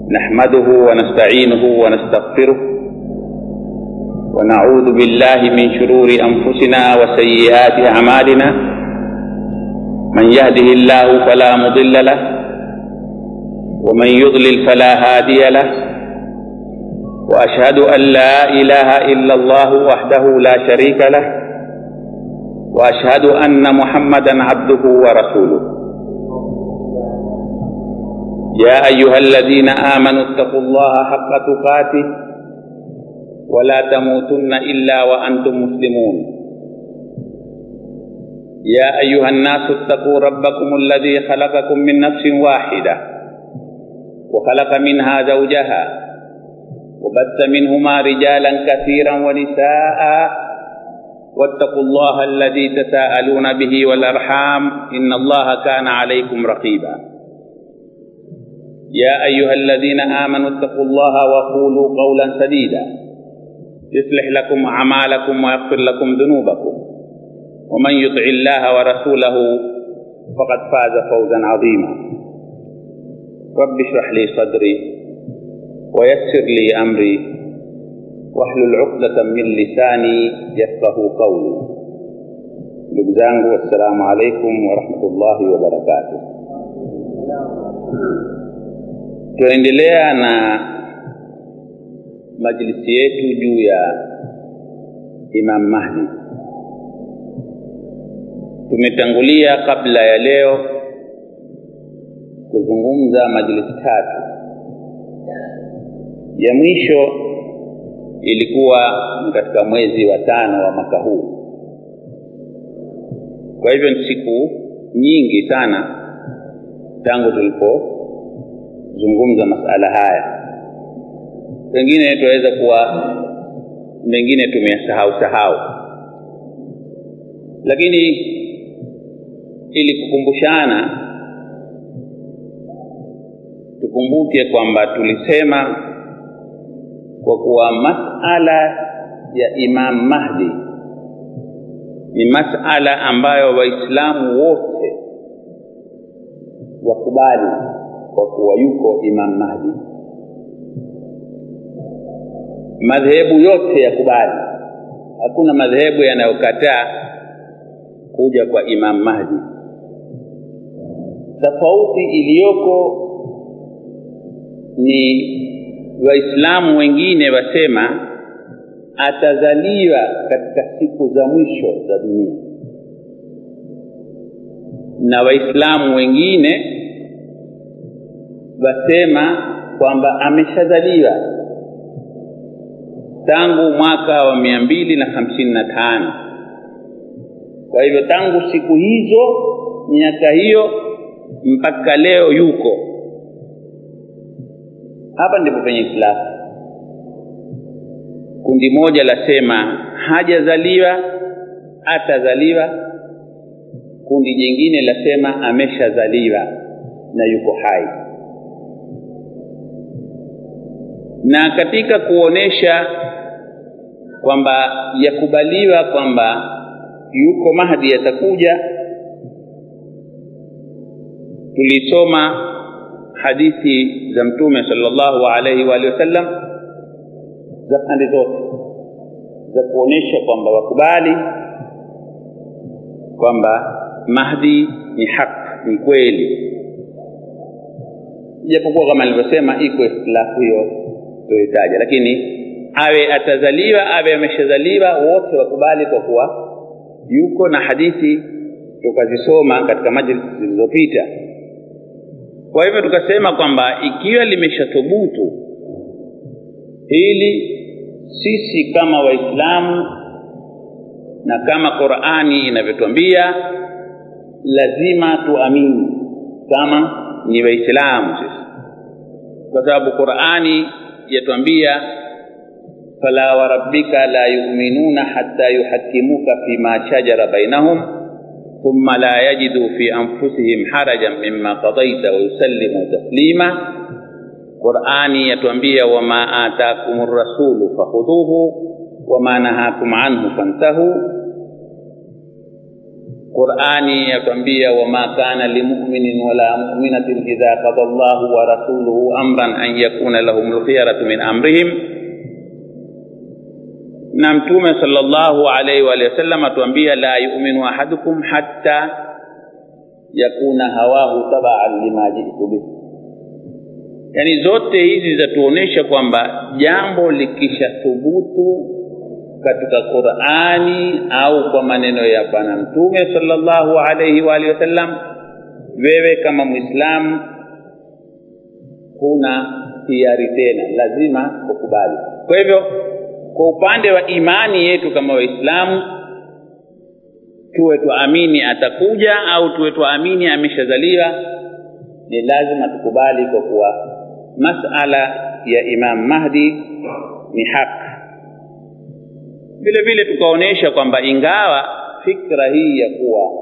نحمده ونستعينه ونستغفره ونعوذ بالله من شرور انفسنا وسيئات اعمالنا من يهده الله فلا مضل له ومن يضلل فلا هادي له واشهد ان لا اله الا الله وحده لا شريك له واشهد ان محمدا عبده ورسوله يا ايها الذين امنوا اتقوا الله حق تقاته ولا تموتن الا وانتم مسلمون يا ايها الناس اتقوا ربكم الذي خلقكم من نفس واحده وخلق منها زوجها وبث منهما رجالا كثيرا ونساء واتقوا الله الذي تساءلون به والارحام ان الله كان عليكم رقيبا يا ايها الذين امنوا اتقوا الله وقولوا قولا سديدا يصلح لكم اعمالكم ويغفر لكم ذنوبكم ومن يطع الله ورسوله فقد فاز فوزا عظيما رب اشرح لي صدري ويسر لي امري واحلل عقدة من lisani yafqahu qawli. Ndugu zangu, assalamu alaikum warahmatullahi wabarakatuh. Tunaendelea na majlisi yetu juu ya Imam Mahdi. Tumetangulia kabla ya leo kuzungumza majlisi tatu. Ya mwisho ilikuwa katika mwezi wa tano wa mwaka huu. Kwa hivyo ni siku nyingi sana tangu tulipozungumza masala haya. Pengine tunaweza kuwa mengine tumeyasahau sahau, lakini ili kukumbushana, tukumbuke kwamba tulisema kwa kuwa masala ya Imam Mahdi ni masala ambayo Waislamu wote wakubali kwa kuwa yuko Imam Mahdi. Madhehebu yote yakubali, hakuna madhehebu yanayokataa kuja kwa Imam Mahdi. Tofauti iliyoko ni Waislamu wengine wasema atazaliwa katika siku za mwisho za dunia, na Waislamu wengine wasema kwamba ameshazaliwa tangu mwaka wa mia mbili na hamsini na tano. Kwa hivyo tangu siku hizo, miaka hiyo mpaka leo yuko hapa ndipo penye ikhtilafu. Kundi moja lasema hajazaliwa, atazaliwa. Kundi jingine lasema ameshazaliwa na yuko hai. Na katika kuonesha kwamba yakubaliwa kwamba yuko Mahdi atakuja, tulisoma hadithi za mtume sallallahu alaihi wa alihi wasallam za pande zote za kuonesha kwamba wakubali kwamba Mahdi ni haki, ni kweli, japokuwa kama nilivyosema iko ikhtilafu hiyo tuitaja, lakini awe atazaliwa awe ameshazaliwa, wote wakubali kwa kuwa yuko, na hadithi tukazisoma katika majlisi zilizopita. Kwa hivyo tukasema kwamba ikiwa limeshathubutu hili, sisi kama Waislamu na kama Qur'ani inavyotwambia, lazima tuamini kama ni Waislamu sisi, kwa sababu Qur'ani yatwambia fala warabbika la yu'minuna hatta yuhakkimuka fima shajara bainahum thumma la yajidu fi anfusihim harajan mimma qadaita wa yusallimu taslima. Qur'ani yatuambia wama atakumur rasulu fakhudhuhu wama nahakum anhu fantahu. qurani yatuambia wama kana limuminin wala muminatin idha qada llahu wa rasuluhu amran an yakuna lahum lkhiyaratu min amrihim na mtume sallallahu alaihi wa sallam atuambia la yuminu ahadukum hatta yakuna hawahu tabaan lima jitu bih yaani zote hizi zatuonyesha kwamba jambo likishathubutu katika qurani au kwa maneno ya bwana mtume sallallahu alaihi wa alihi wasallam wewe kama mwislamu huna hiari tena lazima kukubali kwa hivyo kwa upande wa imani yetu kama waislamu tuwe tuamini atakuja au tuwe tuamini ameshazaliwa ni lazima tukubali kwa kuwa masala ya imam mahdi ni haki vile vile tukaonyesha kwamba ingawa fikra hii ya kuwa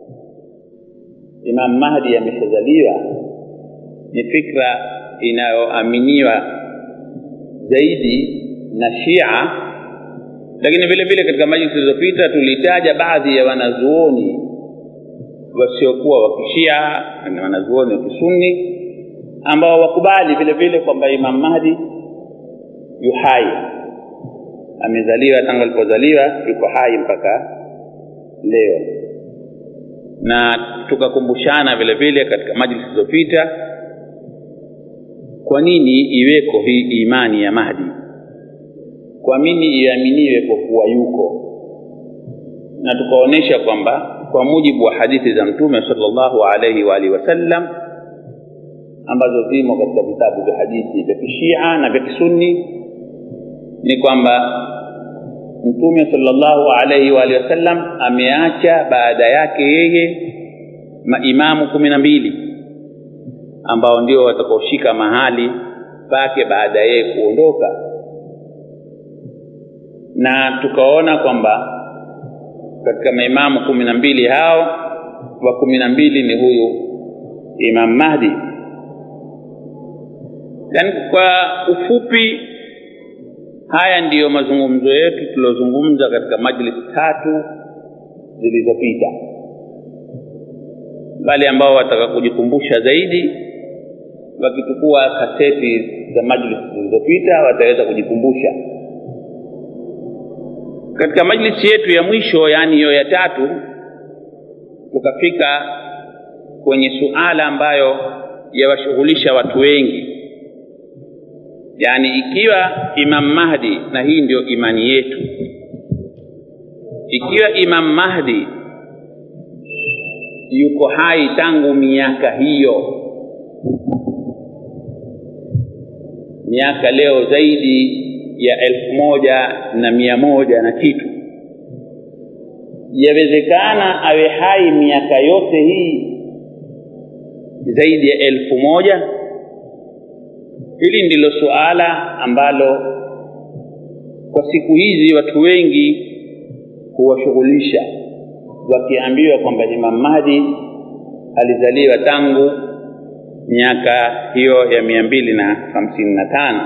imam mahdi ameshazaliwa ni fikra inayoaminiwa zaidi na shia lakini vile vile katika majlisi zilizopita tulitaja baadhi ya wanazuoni wasiokuwa wa kishia na wanazuoni wa kisunni ambao wakubali vile vile kwamba imam mahdi yu hai amezaliwa tangu alipozaliwa yuko hai mpaka leo na tukakumbushana vile vile katika majlisi zilizopita kwa nini iweko hii imani ya mahdi kwa nini iaminiwe kwa kuwa yuko na tukaonyesha kwamba kwa mujibu wa hadithi za mtume sallallahu alaihi wa alihi wasallam ambazo zimo katika vitabu vya hadithi vya kishia na vya kisunni ni kwamba mtume sallallahu alaihi wa alihi wasallam ameacha baada yake yeye maimamu kumi na mbili ambao ndio watakaoshika mahali pake baada yeye kuondoka na tukaona kwamba katika maimamu kumi na mbili hao wa kumi na mbili ni huyu imam mahdi yaani kwa ufupi haya ndiyo mazungumzo yetu tuliozungumza katika majlisi tatu zilizopita wale ambao wataka kujikumbusha zaidi wakichukua kaseti za majlisi zilizopita wataweza kujikumbusha katika majlisi yetu ya mwisho yaani hiyo ya tatu tukafika kwenye suala ambayo yawashughulisha watu wengi yaani ikiwa imam mahdi na hii ndio imani yetu ikiwa imam mahdi yuko hai tangu miaka hiyo miaka leo zaidi ya elfu moja na mia moja na kitu yawezekana awe hai miaka yote hii zaidi ya elfu moja hili ndilo suala ambalo kwa siku hizi watu wengi huwashughulisha wakiambiwa kwamba imam mahdi alizaliwa tangu miaka hiyo ya mia mbili na hamsini na tano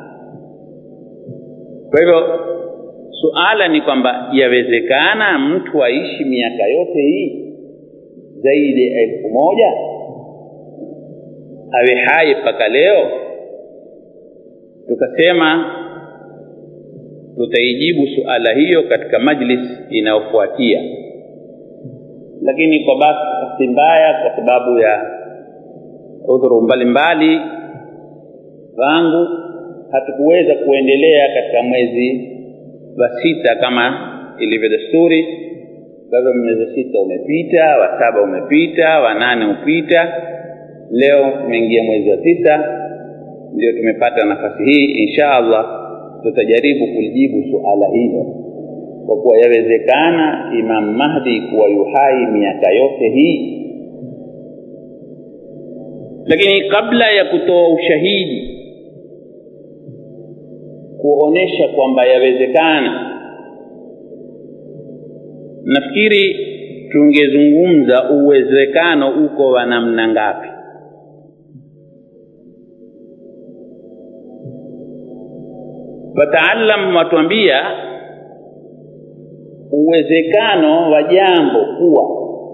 kwa hivyo suala ni kwamba yawezekana mtu aishi miaka yote hii zaidi ya elfu moja awe hai mpaka leo tukasema tutaijibu suala hiyo katika majlis inayofuatia lakini kwa bahati mbaya kwa sababu ya udhuru mbalimbali wangu hatukuweza kuendelea katika mwezi wa sita kama ilivyo desturi kwa hivyo mwezi sita umepita wa saba umepita wa nane upita leo tumeingia mwezi wa tisa ndio tumepata nafasi hii insha allah tutajaribu kulijibu suala hilo kwa kuwa yawezekana imam mahdi kuwa yuhai miaka yote hii lakini kabla ya kutoa ushahidi kuonesha kwamba yawezekana nafikiri tungezungumza uwezekano uko wa namna ngapi wataalam watuambia uwezekano wa jambo kuwa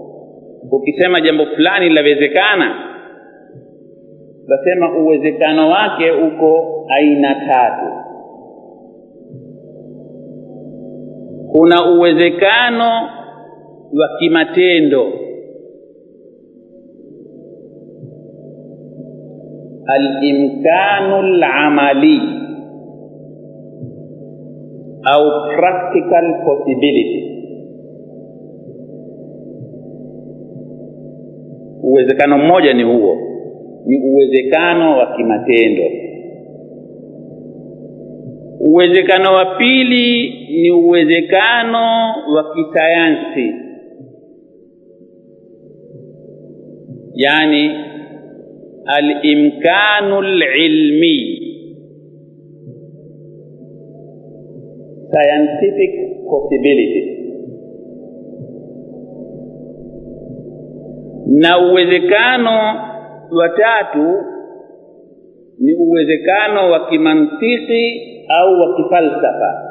ukisema jambo fulani linawezekana utasema uwezekano wake uko aina tatu kuna uwezekano wa kimatendo alimkanu lamali au practical possibility uwezekano mmoja ni huo ni uwezekano wa kimatendo uwezekano wa pili ni uwezekano wa kisayansi yani alimkanu lilmi scientific possibility na uwezekano wa tatu ni uwezekano wa kimantiki au wa kifalsafa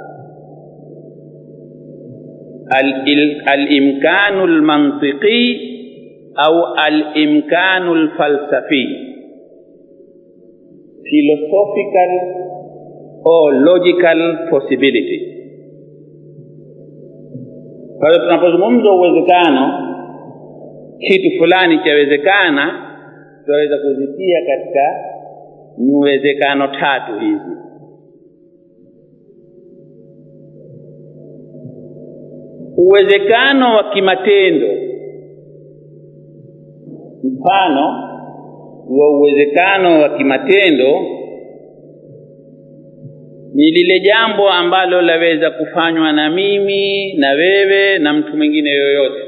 alimkanu lmantiqi au alimkanu lfalsafi philosophical or logical possibility kwa hiyo tunapozungumza uwezekano kitu fulani chawezekana tunaweza kuzitia katika uwezekano tatu hizi uwezekano wa kimatendo mfano wa uwezekano wa kimatendo ni lile jambo ambalo laweza kufanywa na mimi na wewe na mtu mwingine yoyote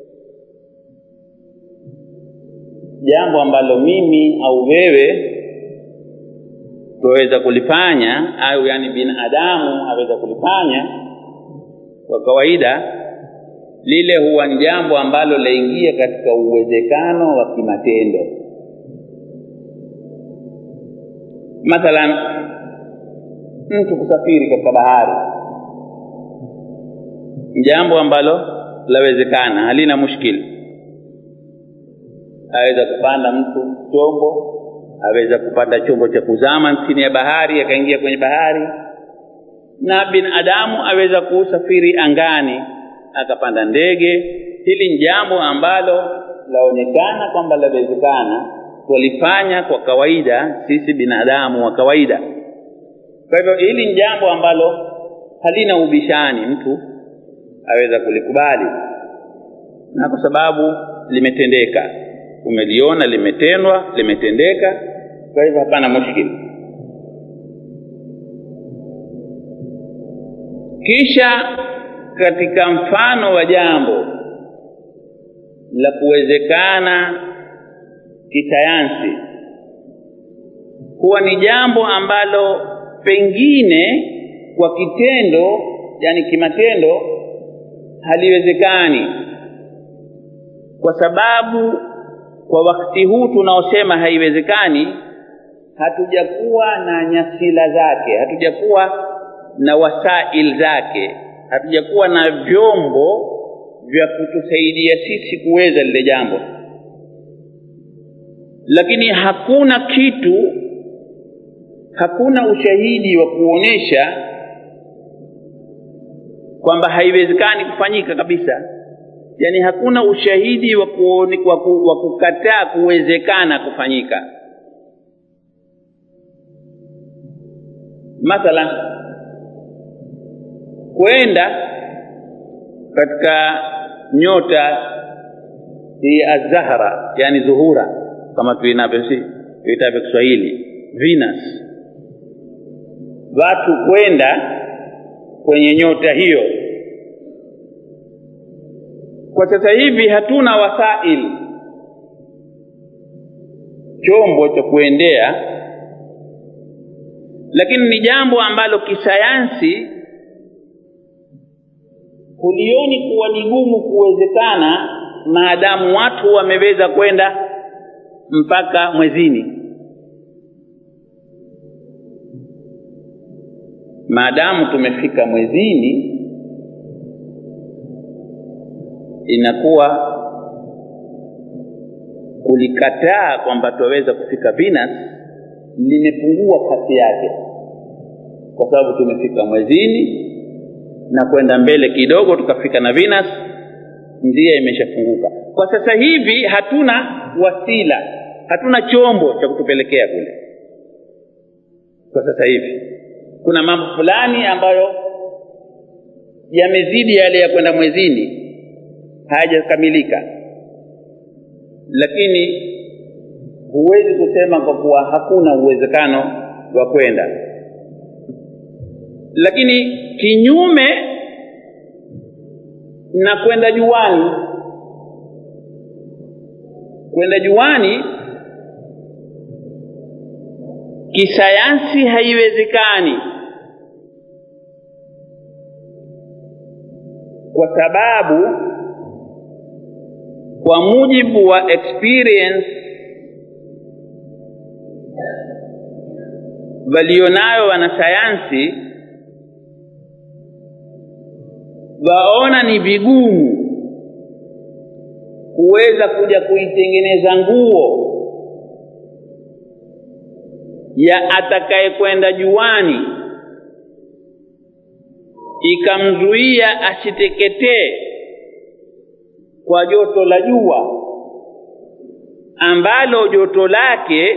jambo ambalo mimi au wewe tuweza kulifanya au yani binadamu aweza kulifanya kwa kawaida lile huwa ni jambo ambalo laingia katika uwezekano wa kimatendo mathalan mtu kusafiri katika bahari jambo ambalo lawezekana halina mushkili aweza kupanda mtu chombo aweza kupanda chombo cha kuzama chini ya bahari akaingia kwenye bahari na binadamu aweza kusafiri angani akapanda ndege hili ni jambo ambalo laonekana kwamba lawezekana twalifanya kwa kawaida sisi binadamu wa kawaida kwa hivyo hili ni jambo ambalo halina ubishani mtu aweza kulikubali na kwa sababu limetendeka umeliona limetendwa limetendeka kwa hivyo hapana mushkili kisha katika mfano wa jambo la kuwezekana kisayansi huwa ni jambo ambalo pengine kwa kitendo yani kimatendo haliwezekani kwa sababu kwa wakati huu tunaosema haiwezekani hatujakuwa na nyasila zake hatujakuwa na wasail zake hatujakuwa na vyombo vya kutusaidia sisi kuweza lile jambo lakini hakuna kitu hakuna ushahidi wa kuonesha kwamba haiwezekani kufanyika kabisa yaani hakuna ushahidi wa, kuone, wa, ku, wa kukataa kuwezekana kufanyika mathalan kwenda katika nyota hii azahra yani zuhura kama tuinavyosi tuitavyo kiswahili venus watu kwenda kwenye nyota hiyo kwa sasa hivi hatuna wasail chombo cha kuendea lakini ni jambo ambalo kisayansi hulioni kuwa ni gumu kuwezekana maadamu watu wameweza kwenda mpaka mwezini maadamu tumefika mwezini inakuwa kulikataa kwamba twaweza kufika Venus limepungua kasi yake, kwa sababu tumefika mwezini na kwenda mbele kidogo tukafika na Venus, njia imeshafunguka. Kwa sasa hivi hatuna wasila, hatuna chombo cha kutupelekea kule. Kwa sasa hivi kuna mambo fulani ambayo yamezidi yale ya kwenda mwezini, hayajakamilika, lakini huwezi kusema kwa kuwa hakuna uwezekano wa kwenda. Lakini kinyume na kwenda juani, kwenda juani kisayansi haiwezekani, kwa sababu kwa mujibu wa experience walionayo wanasayansi, waona ni vigumu kuweza kuja kuitengeneza nguo ya atakayekwenda juani ikamzuia asiteketee kwa joto la jua ambalo joto lake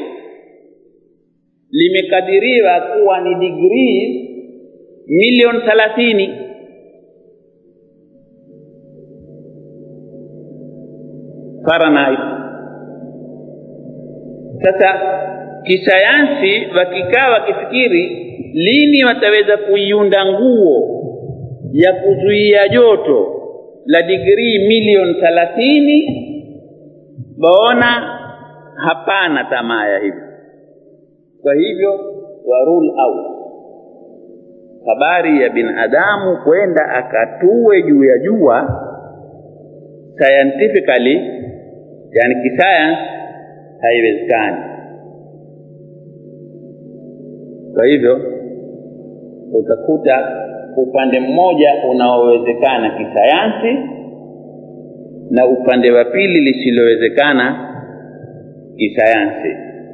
limekadiriwa kuwa ni digrii milioni thalathini. Fahrenheit. Sasa kisayansi wakikaa wakifikiri lini wataweza kuiunda nguo ya kuzuia joto la digrii milioni thalathini, waona hapana tamaa ya hivyo. Kwa hivyo wa rule out habari ya binadamu kwenda akatue juu ya jua scientifically, yani kisayansi, haiwezekani. Kwa hivyo utakuta upande mmoja unaowezekana kisayansi na upande wa pili lisilowezekana kisayansi.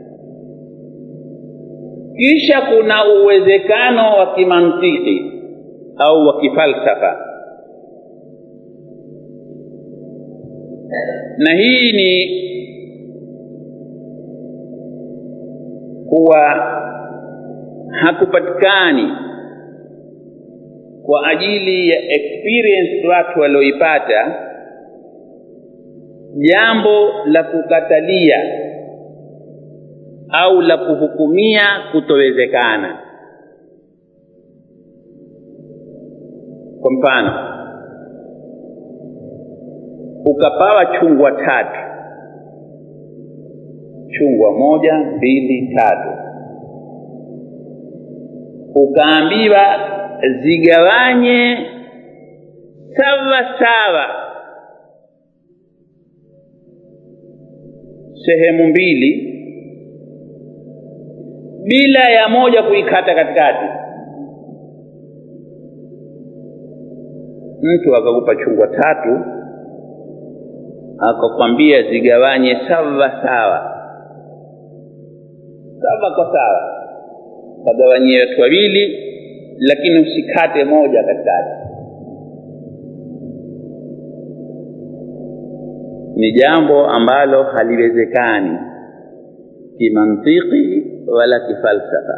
Kisha kuna uwezekano wa kimantiki au wa kifalsafa, na hii ni kuwa hakupatikani kwa ajili ya experience watu walioipata jambo la kukatalia au la kuhukumia kutowezekana. Kwa mfano, ukapawa chungwa tatu, chungwa moja, mbili, tatu, ukaambiwa zigawanye sawa sawa sehemu mbili bila ya moja kuikata katikati. Mtu akakupa chungwa tatu akakwambia zigawanye sawa sawa, sawa kwa sawa, kagawanyie watu wawili, lakini usikate moja katikati. Ni jambo ambalo haliwezekani kimantiki wala kifalsafa,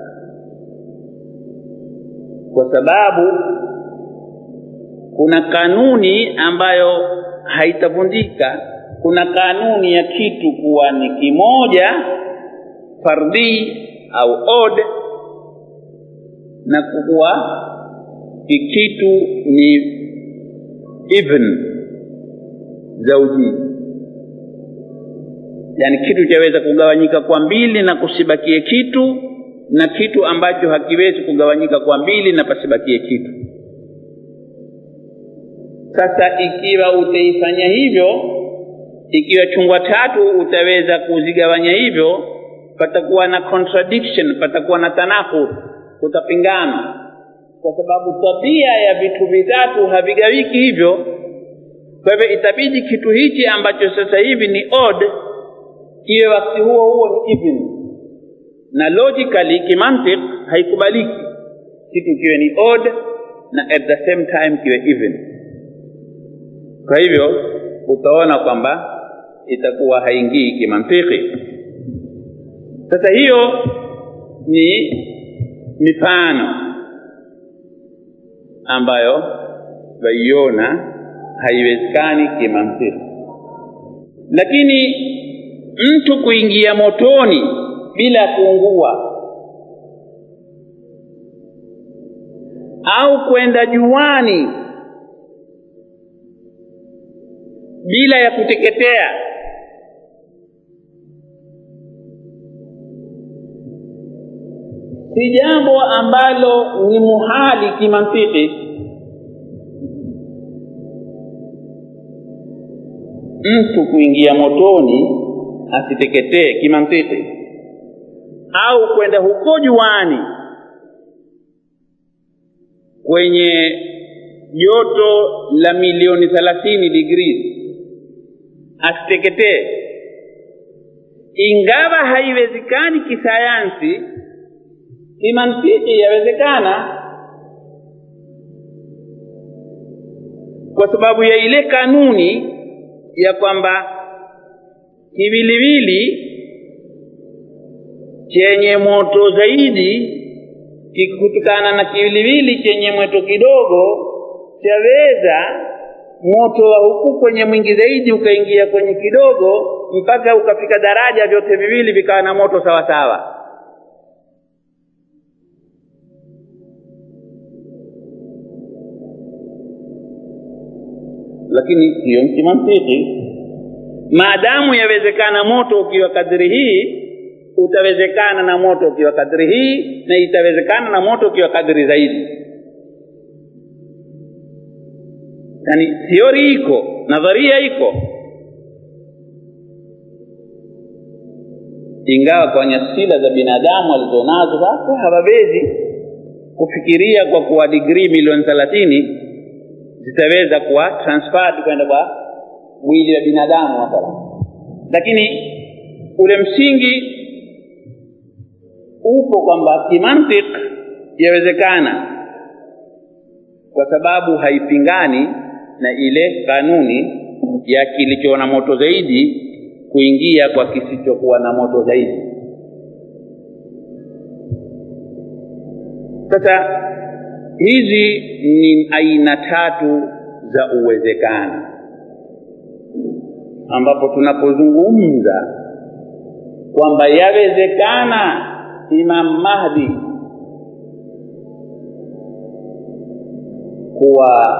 kwa sababu kuna kanuni ambayo haitavundika. Kuna kanuni ya kitu kuwa ni kimoja fardhi au odd, na kuwa kikitu ni even zauji yani kitu chaweza kugawanyika kwa mbili na kusibakie kitu na kitu ambacho hakiwezi kugawanyika kwa mbili na pasibakie kitu. Sasa ikiwa utaifanya hivyo, ikiwa chungwa tatu utaweza kuzigawanya hivyo, patakuwa na contradiction, patakuwa na tanakud, kutapingana, kwa sababu tabia ya vitu vitatu havigawiki hivyo. Kwa hivyo itabidi kitu hichi ambacho sasa hivi ni odd kiwe wakati huo huo ni even na logically kimantiq haikubaliki kitu kiwe ni odd na at the same time kiwe even kwa hivyo utaona kwamba itakuwa haingii kimantiki sasa hiyo ni mifano ambayo waiona haiwezekani kimantiki lakini mtu kuingia motoni bila kuungua au kwenda juani bila ya kuteketea si jambo ambalo ni muhali kimantiki mtu kuingia motoni asiteketee kimantiki au kwenda huko juani kwenye joto la milioni thelathini degrees asiteketee ingawa haiwezekani kisayansi kimantiki yawezekana kwa sababu ya ile kanuni ya kwamba kiwiliwili chenye moto zaidi kikutokana na kiwiliwili chenye moto kidogo chaweza moto wa huku kwenye mwingi zaidi ukaingia kwenye kidogo mpaka ukafika daraja vyote viwili vikawa na moto sawa sawa lakini hiyo ni kimantiki maadamu yawezekana moto ukiwa kadri hii utawezekana na moto ukiwa kadri hii na itawezekana na moto ukiwa kadri zaidi yani theory iko nadharia iko ingawa kwenye sila za binadamu walizonazo sasa hawawezi kufikiria kwa kuwa digrii milioni thelathini zitaweza kuwa transferred kwenda kwa mwili wa binadamu mathalan lakini ule msingi upo kwamba kimantik yawezekana kwa sababu haipingani na ile kanuni ya kilicho na moto zaidi kuingia kwa kisichokuwa na moto zaidi sasa hizi ni aina tatu za uwezekano ambapo tunapozungumza kwamba yawezekana Imam Mahdi kuwa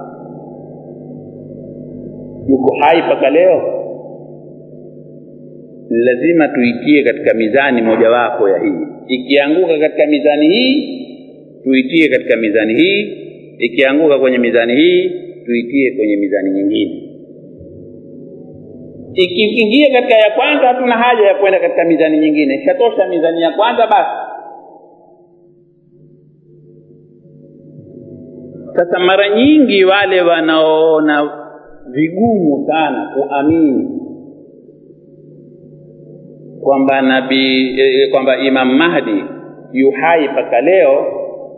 yuko hai mpaka leo, lazima tuitie katika mizani mojawapo ya hii. Ikianguka katika mizani hii, tuitie katika mizani hii. Ikianguka kwenye mizani hii, tuitie kwenye mizani nyingine. Ikiingia katika ya kwanza, hatuna haja ya kwenda katika mizani nyingine, ishatosha mizani ya kwanza basi. Sasa mara nyingi wale wanaoona vigumu sana kuamini kwamba nabii eh, kwamba Imam Mahdi yu hai mpaka leo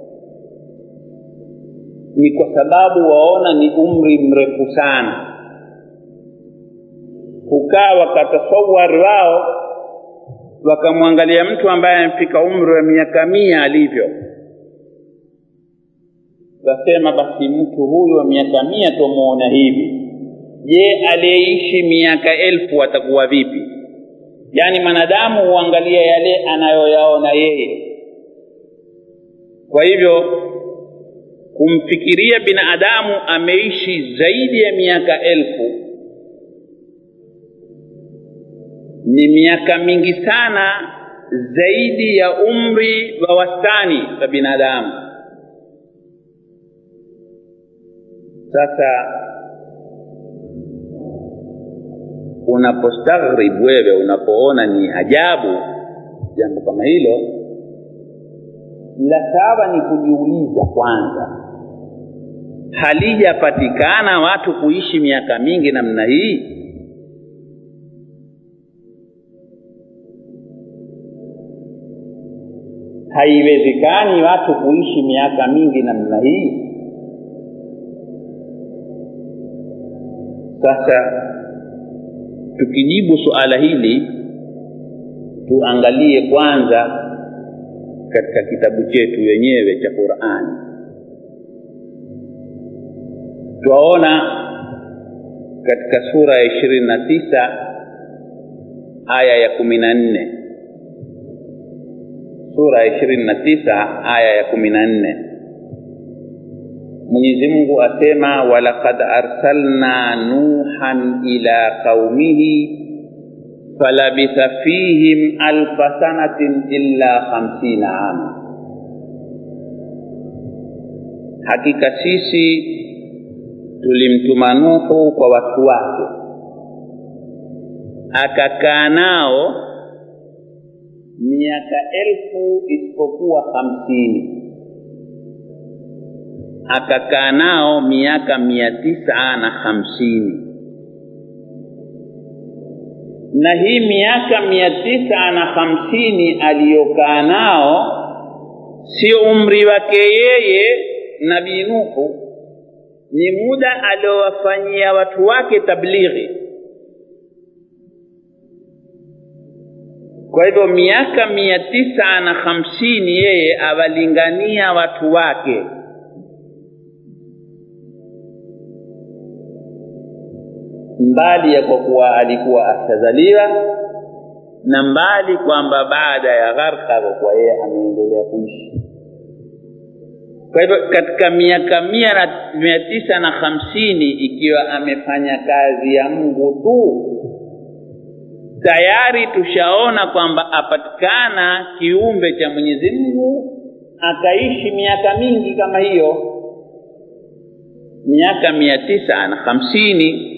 ni kwa sababu waona ni umri mrefu sana, kukaa wakatasawar wao wakamwangalia mtu ambaye amefika umri wa miaka mia alivyo kasema basi mtu huyu wa miaka mia tumuona hivi je aliyeishi miaka elfu atakuwa vipi yaani mwanadamu huangalia yale anayoyaona yeye kwa hivyo kumfikiria binadamu ameishi zaidi ya miaka elfu ni miaka mingi sana zaidi ya umri wa wastani wa binadamu sasa unapostaghrib wewe unapoona ni ajabu jambo kama hilo la sawa ni kujiuliza kwanza halijapatikana watu kuishi miaka mingi namna hii haiwezekani watu kuishi miaka mingi namna hii sasa tukijibu suala hili tuangalie kwanza katika kitabu chetu wenyewe cha qurani twaona katika sura ya ishirini na tisa aya ya kumi na nne sura ya ishirini na tisa aya ya kumi na nne mwenyezi mungu asema walaqad arsalna nuhan ila qaumihi falabitha fihim alfa sanatin illa khamsina ama hakika sisi tulimtuma nuhu kwa watu wake akakaa nao miaka elfu isipokuwa hamsini akakaa nao miaka mia tisa na hamsini na hii miaka mia tisa na hamsini aliyokaa nao sio umri wake yeye nabii nuhu ni muda aliowafanyia watu wake tablighi kwa hivyo miaka mia tisa na hamsini yeye awalingania watu wake mbali ya kwa kuwa alikuwa ashazaliwa na mbali kwamba baada ya gharka kwa kuwa yeye ameendelea kuishi kwa hivyo katika miaka mia na mia tisa na hamsini ikiwa amefanya kazi ya mungu tu tayari tushaona kwamba apatikana kiumbe cha mwenyezi mungu akaishi miaka mingi kama hiyo miaka mia tisa na hamsini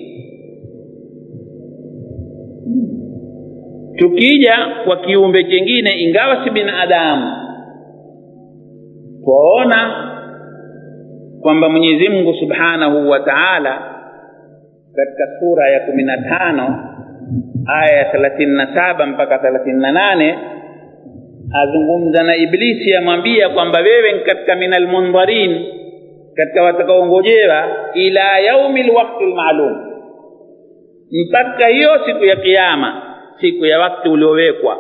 tukija kwa kiumbe chengine ingawa si binadamu twaona kwamba mwenyezi mungu subhanahu wa taala katika sura ya kumi na tano aya ya thelathini na saba mpaka thelathini na nane azungumza na iblisi amwambia kwamba wewe ni katika min almundharin katika watakaongojewa ila yaumi lwakti lmaalum mpaka hiyo siku ya kiama siku ya wakati uliowekwa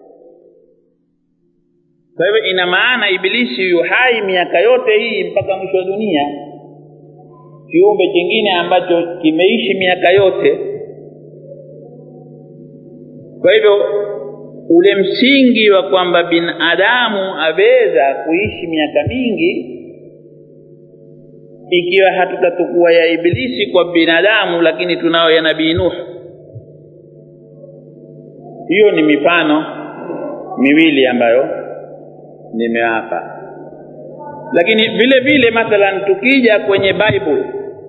kwa hivyo ina maana ibilisi yu hai miaka yote hii mpaka mwisho wa dunia kiumbe chingine ambacho kimeishi miaka yote kwa hivyo ule msingi wa kwamba binadamu aweza kuishi miaka mingi ikiwa hatutatukua ya ibilisi kwa binadamu lakini tunao ya nabii nuh hiyo ni mifano miwili ambayo nimewapa lakini vile vile mathalan tukija kwenye bible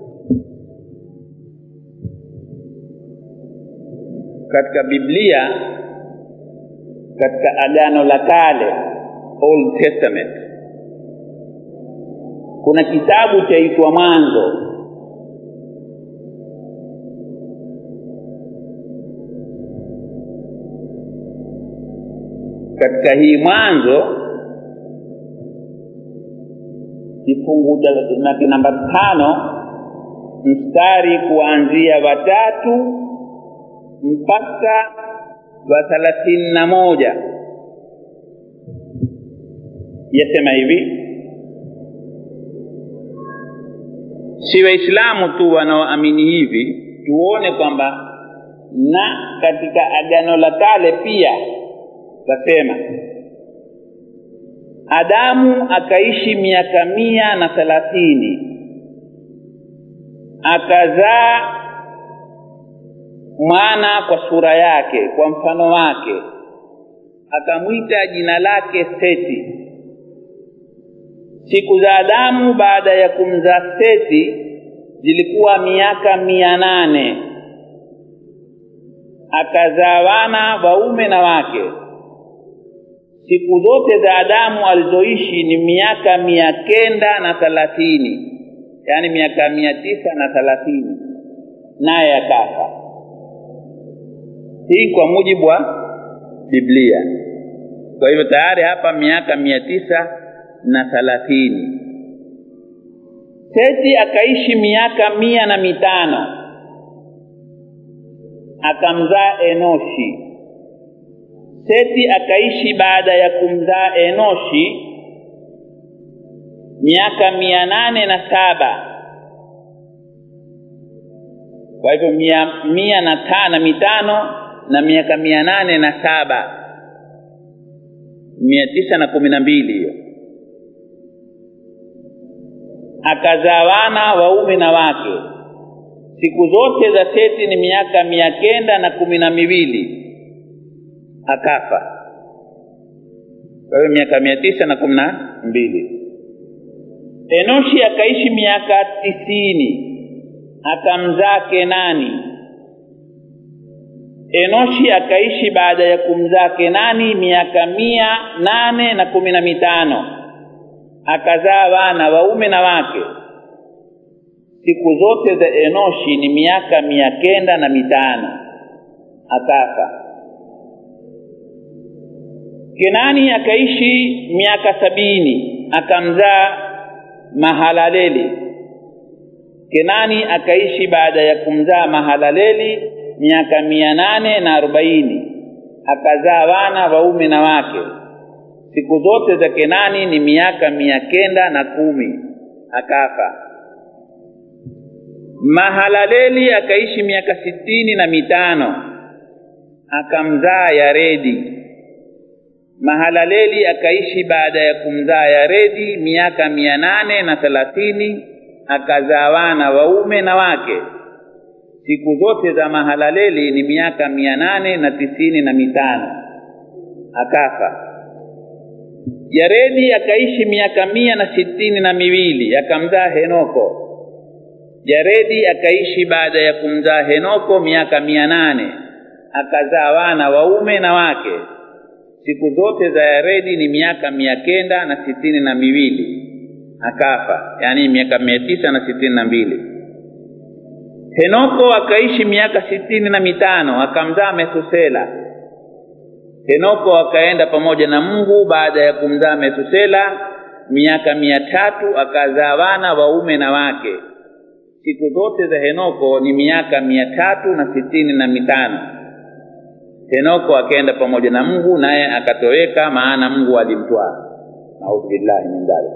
katika biblia katika agano la kale old testament kuna kitabu chaitwa mwanzo katika hii mwanzo kifungu cha namba tano mstari kuanzia watatu mpaka wa thalathini na moja yasema hivi si waislamu tu wanaoamini hivi tuone kwamba na katika agano la kale pia tasema adamu akaishi miaka mia na thelathini akazaa mwana kwa sura yake kwa mfano wake akamwita jina lake seti siku za adamu baada ya kumzaa seti zilikuwa miaka mia nane akazaa wana waume na wake siku zote za adamu alizoishi ni miaka mia kenda na thalathini yaani miaka mia tisa na thalathini naye akafa hii kwa mujibu wa biblia kwa hivyo tayari hapa miaka mia tisa na thalathini seti akaishi miaka mia na mitano akamzaa enoshi seti akaishi baada ya kumzaa enoshi miaka mia nane na saba kwa hivyo mia, mia na tano mitano na miaka mia nane na saba mia tisa na kumi na mbili hiyo akazaa wana waume na wake siku zote za seti ni miaka mia kenda na kumi na miwili akafa kwa hiyo miaka mia tisa na kumi na mbili enoshi akaishi miaka tisini akamzaa kenani enoshi akaishi baada ya kumzaa kenani miaka mia nane na kumi na mitano akazaa wana waume na wake siku zote za enoshi ni miaka mia kenda na mitano akafa kenani akaishi miaka sabini akamzaa mahalaleli kenani akaishi baada ya kumzaa mahalaleli miaka mia nane na arobaini akazaa wana waume na wake siku zote za kenani ni miaka mia kenda na kumi akafa mahalaleli akaishi miaka sitini na mitano akamzaa yaredi mahalaleli akaishi baada ya kumzaa yaredi miaka mia nane na thelathini akazaa wana waume na wake siku zote za mahalaleli ni miaka mia nane na tisini na mitano akafa yaredi akaishi miaka mia na sitini na miwili akamzaa henoko yaredi akaishi baada ya kumzaa henoko miaka mia nane akazaa wana waume na wake siku zote za yaredi ni miaka mia kenda na sitini na miwili akafa yaani miaka mia tisa na sitini na mbili henoko akaishi miaka sitini na mitano akamzaa methusela henoko akaenda pamoja na mungu baada ya kumzaa methusela miaka mia tatu akazaa wana waume na wake siku zote za henoko ni miaka mia tatu na sitini na mitano henoko akaenda pamoja na mungu naye akatoweka maana mungu alimtwaa naudhu billahi min dhalik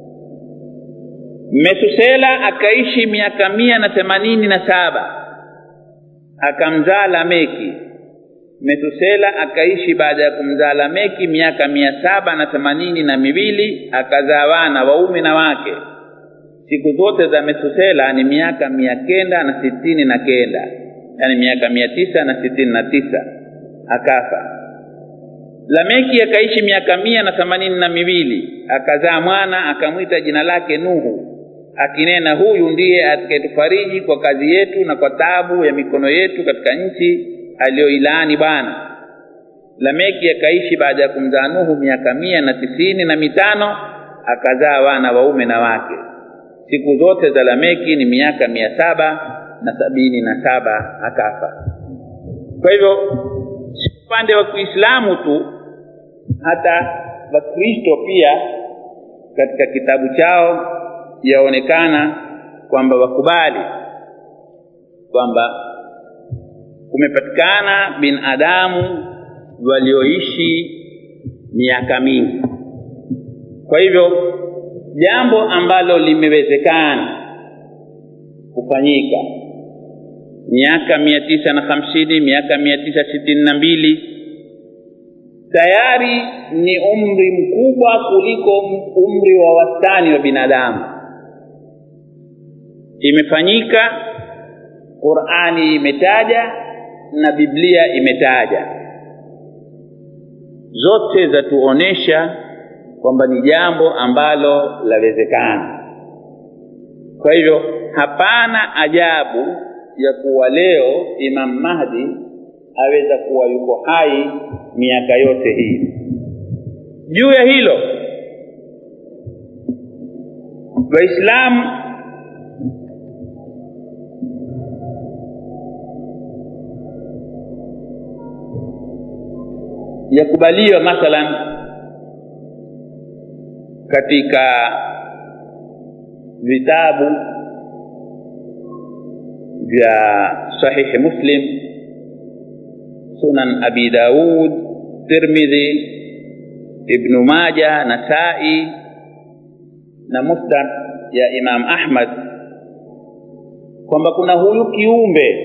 metusela akaishi miaka mia na themanini na saba akamzaa lameki metusela akaishi baada ya kumzaa lameki miaka mia saba na themanini na miwili akazaa wana waume na wake siku zote za metusela ni miaka mia kenda na sitini na kenda yaani miaka mia tisa na sitini na tisa akafa lameki akaishi miaka mia na themanini na miwili akazaa mwana akamwita jina lake nuhu akinena huyu ndiye atakayetufariji kwa kazi yetu na kwa taabu ya mikono yetu katika nchi aliyoilaani bwana lameki akaishi baada ya kumzaa nuhu miaka mia na tisini na mitano akazaa wana waume na wake siku zote za lameki ni miaka mia saba na sabini na saba akafa kwa hivyo si upande wa kiislamu tu hata wakristo pia katika kitabu chao yaonekana kwamba wakubali kwamba kumepatikana binadamu walioishi miaka mingi kwa hivyo jambo ambalo limewezekana kufanyika miaka mia tisa na hamsini miaka mia tisa sitini na mbili tayari ni umri mkubwa kuliko umri wa wastani wa binadamu imefanyika qurani imetaja na biblia imetaja zote zatuonesha kwamba ni jambo ambalo lawezekana kwa hivyo hapana ajabu ya kuwa leo imam mahdi aweza kuwa yuko hai miaka yote hii juu ya hilo waislamu yakubaliwa mathalan katika vitabu vya sahihi muslim sunan abi daud tirmidhi ibnu maja nasai na musnad ya imam ahmad kwamba kuna huyu kiumbe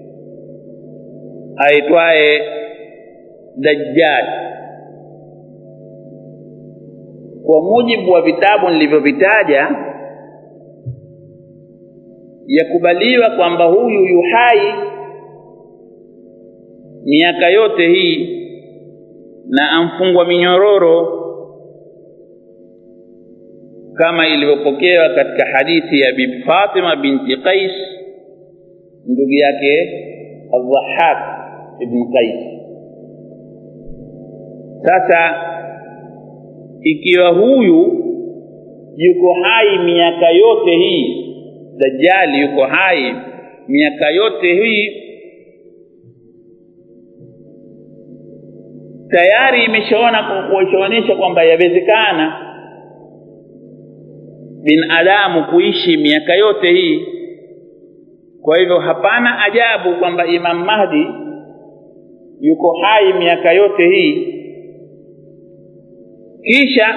aitwaye dajjal kwa mujibu wa vitabu nilivyovitaja yakubaliwa kwamba huyu yuhai miaka yote hii na amfungwa minyororo kama ilivyopokewa katika hadithi ya bibi Fatima binti Qais ndugu yake Al-Dhahhak ibn Qais. Sasa ikiwa huyu yuko hai miaka yote hii, Dajjali yuko hai miaka yote hii, tayari imeshaona kuonyesha kwamba yawezekana binadamu kuishi miaka yote hii. Kwa hivyo hapana ajabu kwamba Imam Mahdi yuko hai miaka yote hii. Kisha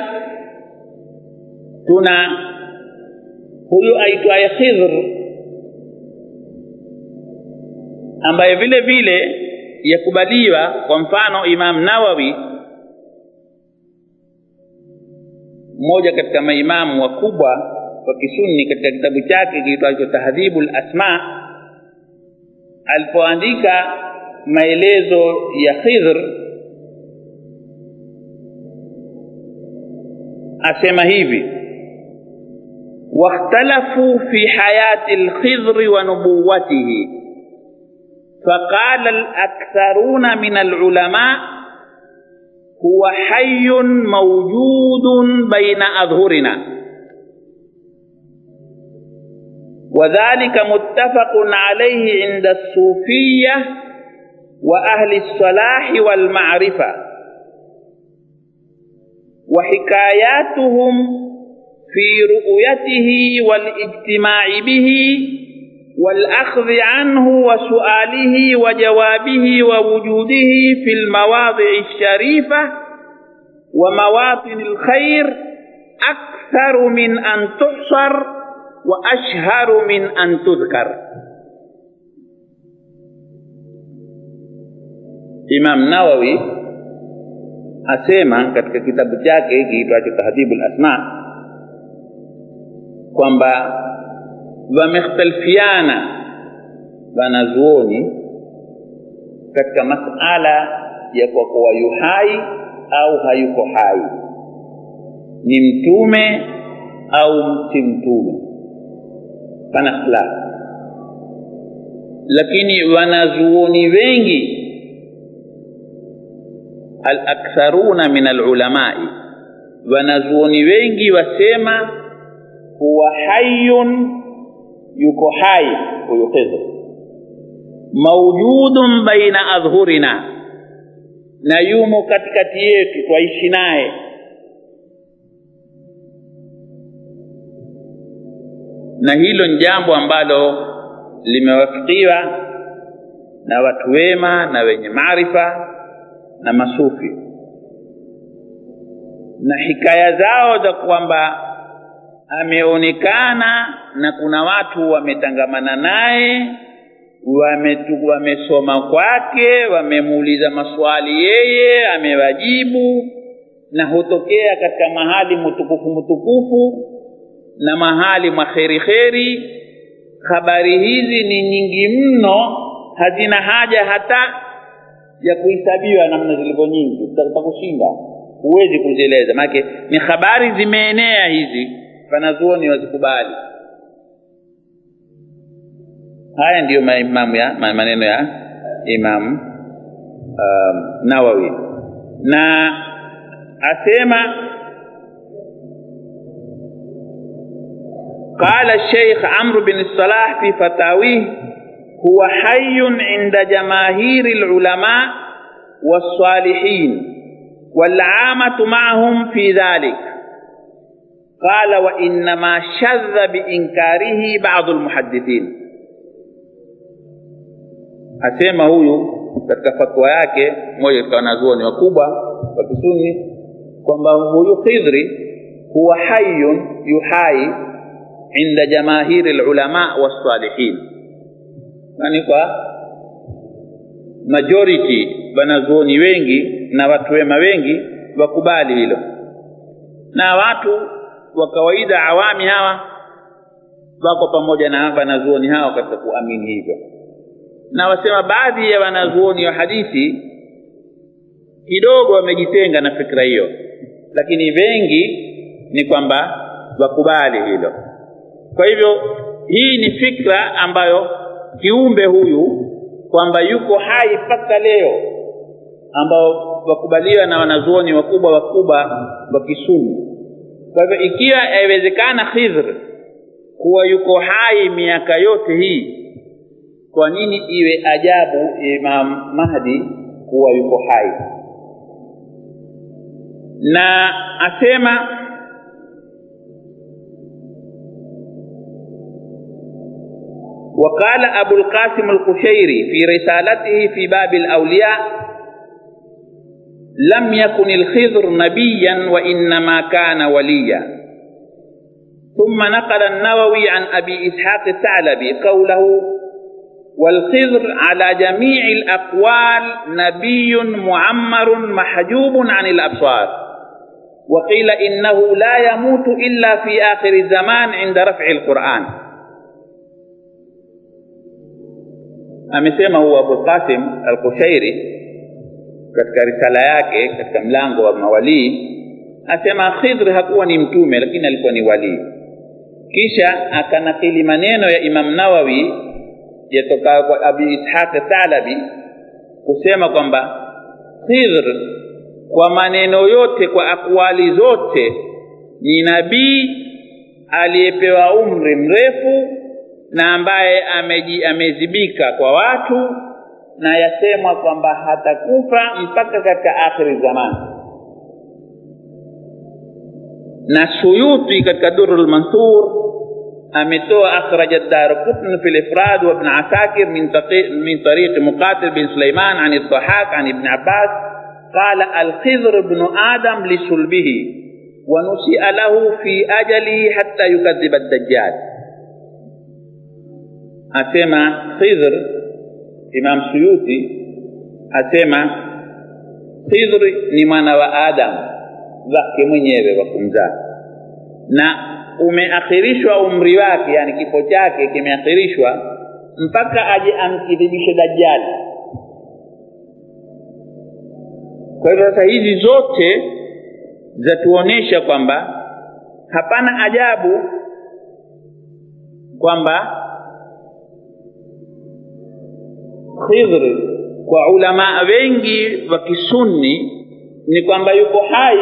tuna huyu aitwaye Khidr ambaye vile vile yakubaliwa. Kwa mfano, Imam Nawawi mmoja katika maimamu wakubwa wa kisunni katika kitabu chake kiitwacho Tahdhibul Asma alipoandika maelezo ya Khidr asema hivi واختلفوا في حياة الخضر ونبوته فقال الأكثرون من العلماء هو حي موجود بين أظهرنا وذلك متفق عليه عند الصوفية وأهل الصلاح والمعرفة وحكاياتهم في رؤيته والاجتماع به والأخذ عنه وسؤاله وجوابه ووجوده في المواضع الشريفة ومواطن الخير أكثر من أن تحصر وأشهر من أن تذكر Imam Nawawi asema katika kitabu chake kiitwacho Tahdhibul Asma kwamba wamekhtalifiana wanazuoni katika masala ya kwa kuwa yu hai au hayuko hai, ni mtume au si mtume, pana ikhtilafu. Lakini wanazuoni wengi alaktharuna min alulamai, wanazuoni wengi wasema huwa hayyun yuko hai huyo Khidr, maujudun baina adhhurina, na yumo katikati yetu, twaishi naye. Na hilo ni jambo ambalo limewafikiwa na watu wema na wenye maarifa na masufi, na hikaya zao za kwamba ameonekana na kuna watu wametangamana naye wamesoma kwake wamemuuliza maswali yeye amewajibu na hutokea katika mahali mtukufu mtukufu na mahali mwa kheri kheri habari hizi ni nyingi mno hazina haja hata ya kuhesabiwa namna zilivyo nyingi utakushinda huwezi kuzieleza maanake ni habari zimeenea hizi wanazuoni wazikubali. Haya ndiyo maimamu ya maneno ya Imam um, Nawawi, na asema qala Sheikh Amr bin Salah fi fatawih huwa hayyun inda jamaahiri lulama والصالحين والعامة معهم في ذلك qala wa innama shadha biinkarihi badu lmuhadithin asema huyu katika fatwa yake mmoja katika wanazuoni wakubwa wa kisuni kwamba huyu khidri huwa hayun yuhai inda jamahiri lulama wassalihin yani kwa majority wanazuoni wengi na watu wema wengi wakubali hilo na watu wa kawaida awami hawa wako pamoja na wanazuoni hao katika kuamini hivyo na wasema baadhi ya wanazuoni wa hadithi kidogo wamejitenga na fikra hiyo lakini wengi ni kwamba wakubali hilo kwa hivyo hii ni fikra ambayo kiumbe huyu kwamba yuko hai mpaka leo ambao wakubaliwa na wanazuoni wakubwa wakubwa wa kisuni kwa hivyo ikiwa yawezekana khidr kuwa yuko hai miaka yote hii kwa nini iwe ajabu imam mahdi kuwa yuko hai na asema وقال أبو القاسم القشيري في رسالته في باب الأولياء لم يكن الخضر نبيا وإنما كان وليا ثم نقل النووي عن أبي إسحاق الثعلبي قوله والخضر على جميع الأقوال نبي معمر محجوب عن الأبصار وقيل إنه لا يموت إلا في آخر الزمان عند رفع القرآن amesema huwa Abu Qasim Al-Kushairi katika risala yake katika mlango wa mawalii asema Khidr hakuwa ni mtume lakini alikuwa ni walii kisha akanakili maneno ya Imam Nawawi yatoka kwa Abi Ishaq Thalabi kusema kwamba Khidr kwa maneno yote kwa akwali zote ni nabii aliyepewa umri mrefu na ambaye ameji, amezibika kwa watu na yasemwa kwamba hatakufa mpaka katika akhiri zamani na Suyuti katika Durrul Mansur ametoa akhraja Darqutni fi al-Ifrad wa Ibn Asakir min min tariq Muqatil bin Sulaiman an al-Dhahhak an Ibn Abbas qala al-Khidr ibn Adam li sulbihi wa nusi'a lahu fi ajalihi hatta yukadhiba ad-Dajjal asema Khidr Imam Suyuti asema Khidr ni mwana wa Adam wake mwenyewe wa kumzaa na umeakhirishwa umri wake yani kifo chake kimeakhirishwa mpaka aje amkidhibishe Dajjali kwa hivyo sasa hizi zote zatuonesha kwamba hapana ajabu kwamba Khidr kwa ulama wengi wa kisunni ni kwamba yuko hai.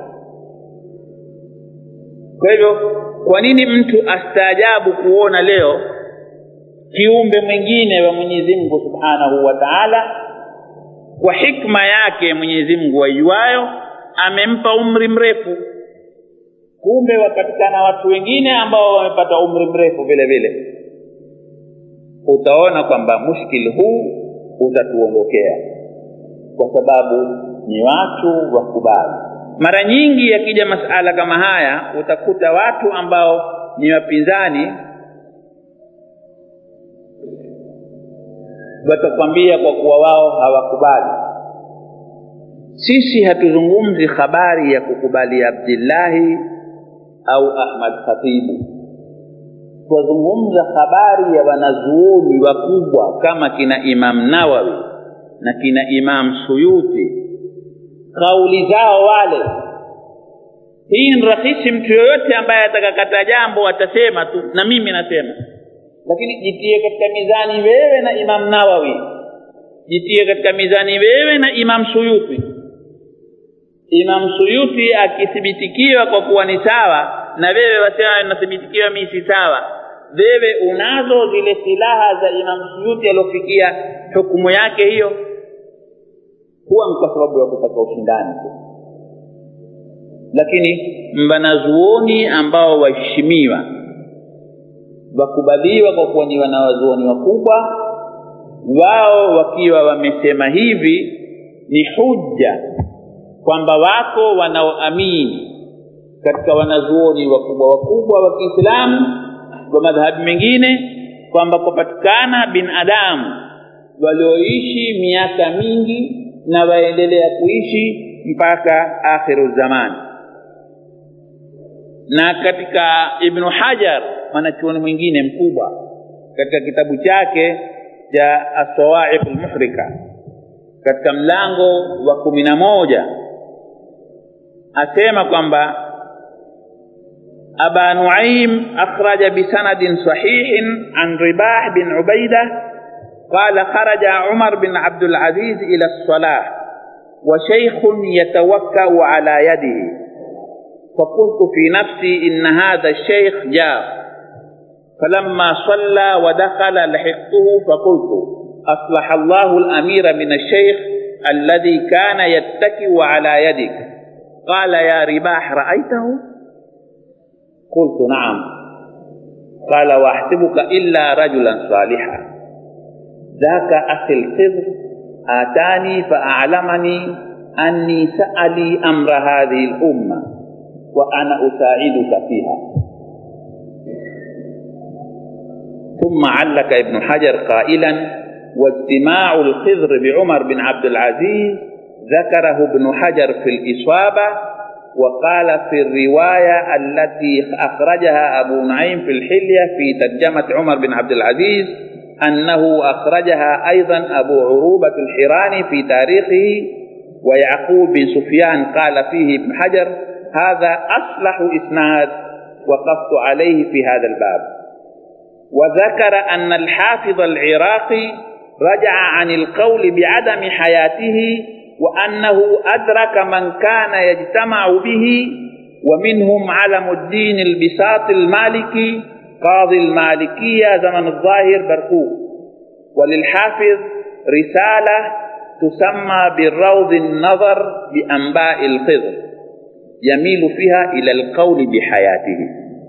Kwa hivyo, kwa nini mtu astaajabu kuona leo kiumbe mwingine wa Mwenyezi Mungu Subhanahu wa Ta'ala, kwa hikma yake Mwenyezi Mungu aijuayo, amempa umri mrefu. Kumbe wapatikana watu wengine ambao wamepata umri mrefu vile vile utaona kwamba mushkil huu utatuondokea kwa sababu ni watu wakubali. Mara nyingi yakija masala kama haya, utakuta watu ambao ni wapinzani watakwambia kwa kuwa wao hawakubali. Sisi hatuzungumzi habari ya kukubali Abdillahi au Ahmad Khatibu twazungumza habari ya wanazuoni wakubwa kama kina Imam Nawawi na kina Imam Suyuti, kauli zao wale. Hii ni rahisi, mtu yoyote ambaye atakakata jambo atasema tu, na mimi nasema, lakini jitie katika mizani wewe na Imam Nawawi, jitie katika mizani wewe na Imam Suyuti. Imam Suyuti akithibitikiwa kwa kuwa ni sawa na wewe wasema nathibitikiwa mimi si sawa, wewe unazo zile silaha za Imam Suyuti aliofikia hukumu yake hiyo? Huwa ni kwa sababu ya kutaka ushindani tu, lakini wanazuoni ambao waheshimiwa wakubaliwa kwa kuwa ni wanawazuoni wakubwa wao wakiwa wamesema hivi ni hujja kwamba wako wanaoamini katika wanazuoni wakubwa wakubwa wa Kiislamu wa madhhabi mengine kwamba kupatikana binadamu walioishi miaka mingi na waendelea kuishi mpaka akhiru zamani na katika ibnu hajar mwanachuoni mwingine mkubwa katika kitabu chake cha asawaiq lmuhrika katika mlango wa kumi na moja asema kwamba أبا نعيم أخرج بسند صحيح عن رباح بن عبيدة قال خرج عمر بن عبد العزيز إلى الصلاة وشيخ يتوكأ على يده فقلت في نفسي إن هذا الشيخ جاء فلما صلى ودخل لحقته فقلت أصلح الله الأمير من الشيخ الذي كان يتكئ على يدك قال يا رباح رأيته قلت نعم قال واحسبك إلا رجلا صالحا ذاك أخي الخضر آتاني فأعلمني أني سألي أمر هذه الأمة وأنا أساعدك فيها ثم علق ابن حجر قائلا واجتماع الخضر بعمر بن عبد العزيز ذكره ابن حجر في الإصابة وقال في الرواية التي أخرجها أبو نعيم في الحلية في ترجمة عمر بن عبد العزيز أنه أخرجها أيضا أبو عروبة الحراني في تاريخه ويعقوب بن سفيان قال فيه ابن حجر هذا أصلح إسناد وقفت عليه في هذا الباب وذكر أن الحافظ العراقي رجع عن القول بعدم حياته وأنه أدرك من كان يجتمع به ومنهم علم الدين البساط المالكي قاضي المالكية زمن الظاهر برقوق وللحافظ رسالة تسمى بالروض النظر بأنباء الخضر يميل فيها إلى القول بحياته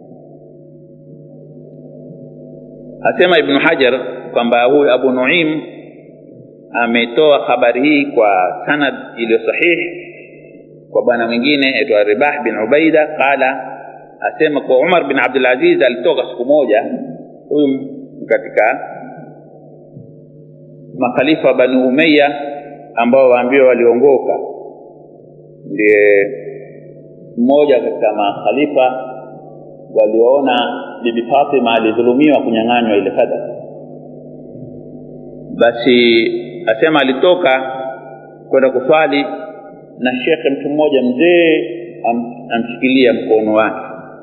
asema ibnu hajar kwamba huyu abu nuim ametoa habari hii kwa sanad iliyo sahihi kwa bwana mwingine aitwa ribah bin ubaida qala asema kwa umar bin abdulaziz alitoka siku moja huyu katika makhalifa wa bani umeya ambao waambiwa waliongoka ndiye mmoja katika makhalifa walioona bibi fatima alidhulumiwa kunyang'anywa ile sadaka basi asema alitoka kwenda kuswali na shekhe mtu mmoja mzee am, amshikilia mkono wake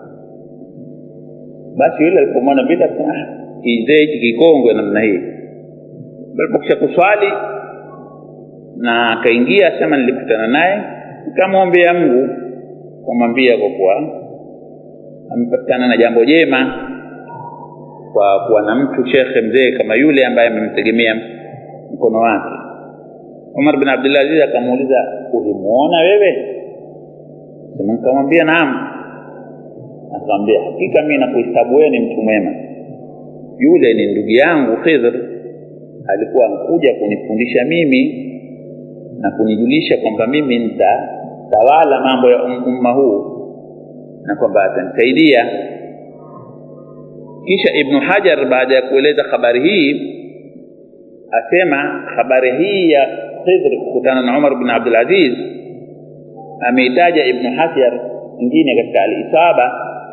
basi yule alipomwona vile akasema kizee hichi kikongwe namna hii alipokisha kuswali na akaingia asema nilikutana naye nikamwombea mungu kumwambia kwa kuwa amepatikana na jambo jema kwa kuwa na mtu shekhe mzee kama yule ambaye amemtegemea mkono wake umar bin abdulaziz akamuuliza ulimwona wewe sema nikamwambia naam akamwambia hakika mi nakuhesabu wewe ni mtu mwema yule ni ndugu yangu khidhr alikuwa anakuja kunifundisha mimi na kunijulisha kwamba mimi nitatawala mambo ya umma huu na kwamba atanisaidia kisha ibnu hajar baada ya kueleza habari hii asema habari hii ya khidr kukutana na umar bin abdulaziz ameitaja ibnu hajar ingine katika alisaba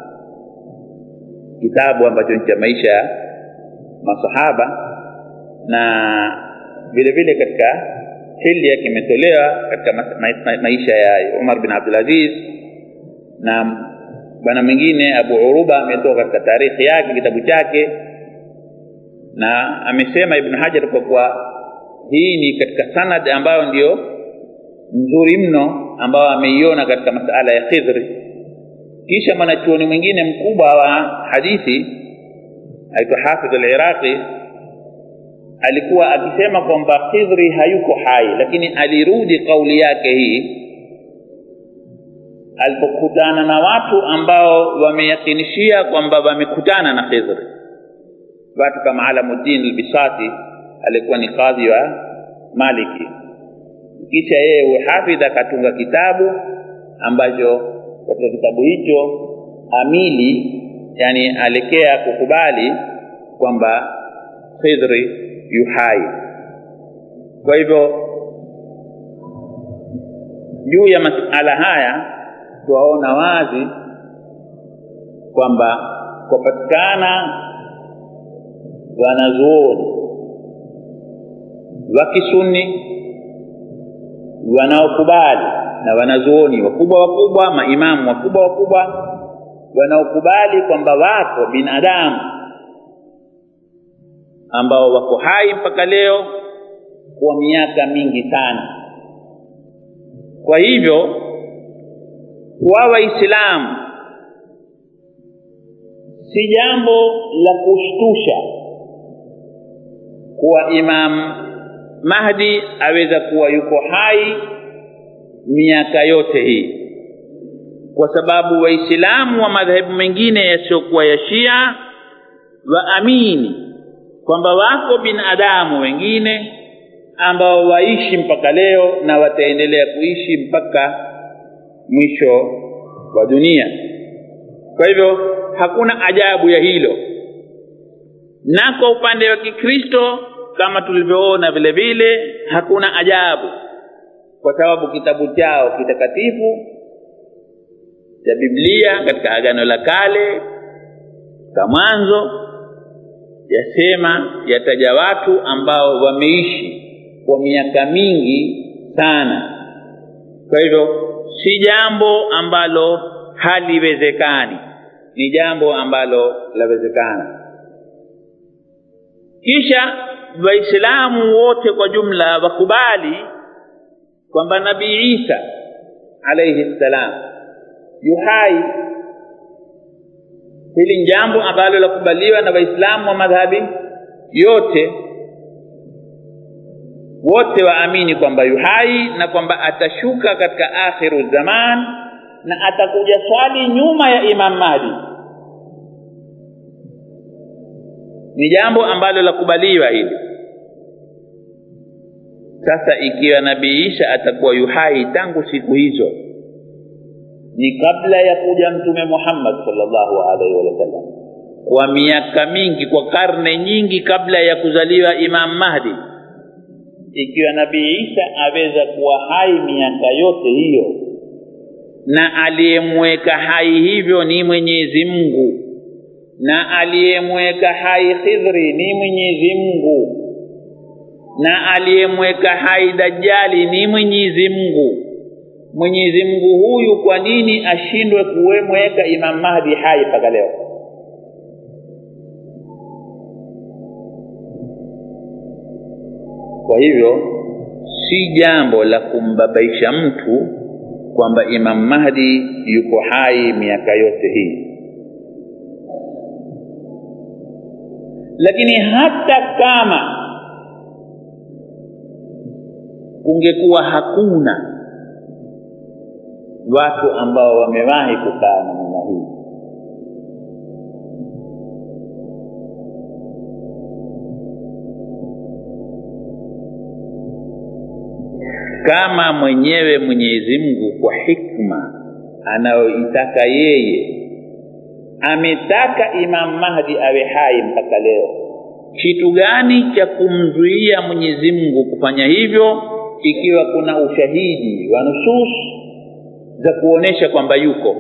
kitabu ambacho ni cha maisha ya masahaba na vile vile katika hilya kimetolewa katika ma ma maisha ya umar bin abdulaziz na bwana mwingine abu uruba ametoka katika tarikhi yake kitabu chake na amesema ibn hajar kwa kuwa hii ni katika sanad ambayo ndio nzuri mno ambayo ameiona katika masala ya khidri kisha mwanachuoni mwingine mkubwa wa hadithi aitwa hafidh al-iraqi alikuwa akisema kwamba khidri hayuko hai lakini alirudi kauli yake hii alipokutana na watu ambao wameyakinishia kwamba wamekutana na khidri watu kama alamuddin albisati alikuwa ni kadhi wa maliki kisha yeye uhafidh akatunga kitabu ambacho katika kitabu hicho amili yani alekea kukubali kwamba khidri yuhai kwa hivyo juu ya masala haya twaona wazi kwamba kwapatikana wanazuoni wa kisuni wanaokubali na wanazuoni wakubwa wakubwa maimamu wakubwa wakubwa wanaokubali kwamba wako binadamu ambao wako hai mpaka leo kwa miaka mingi sana kwa hivyo kwa waislamu si jambo la kushtusha kuwa imam mahdi aweza kuwa yuko hai miaka yote hii kwa sababu waislamu wa madhehebu mengine yasiyokuwa ya shia waamini kwamba wako binadamu wengine ambao waishi mpaka leo na wataendelea kuishi mpaka mwisho wa dunia kwa hivyo hakuna ajabu ya hilo na kwa upande wa kikristo kama tulivyoona vile vile hakuna ajabu kwa sababu kitabu chao kitakatifu cha biblia katika agano la kale ka mwanzo yasema yataja watu ambao wameishi kwa miaka mingi sana kwa hivyo si jambo ambalo haliwezekani ni jambo ambalo lawezekana kisha waislamu wote kwa jumla wakubali kwamba nabii isa alaihi ssalam yuhai hili ni jambo ambalo lakubaliwa na waislamu wa madhhabi yote wote waamini kwamba yuhai na kwamba atashuka katika akhiru zaman na atakuja swali nyuma ya imam mahdi ni jambo ambalo lakubaliwa hili sasa ikiwa nabii isha atakuwa yuhai tangu siku hizo ni kabla ya kuja mtume muhammad salllahu alaihi wasallam kwa miaka mingi kwa karne nyingi kabla ya kuzaliwa imam mahdi ikiwa nabii isa aweza kuwa hai miaka yote hiyo na aliyemweka hai hivyo ni mwenyezi mungu na aliyemweka hai khidhri ni mwenyezi mungu na aliyemweka hai dajjali ni mwenyezi mungu mwenyezi mungu huyu kwa nini ashindwe kuwemweka imam mahdi hai mpaka leo kwa hivyo si jambo la kumbabaisha mtu kwamba imam mahdi yuko hai miaka yote hii lakini hata kama kungekuwa hakuna watu ambao wamewahi kukaa namna hii kama mwenyewe mwenyezi mungu kwa hikma anayoitaka yeye ametaka imam mahdi awe hai mpaka leo kitu gani cha kumzuia mwenyezi mungu kufanya hivyo ikiwa kuna ushahidi wa nusus za kuonesha kwamba yuko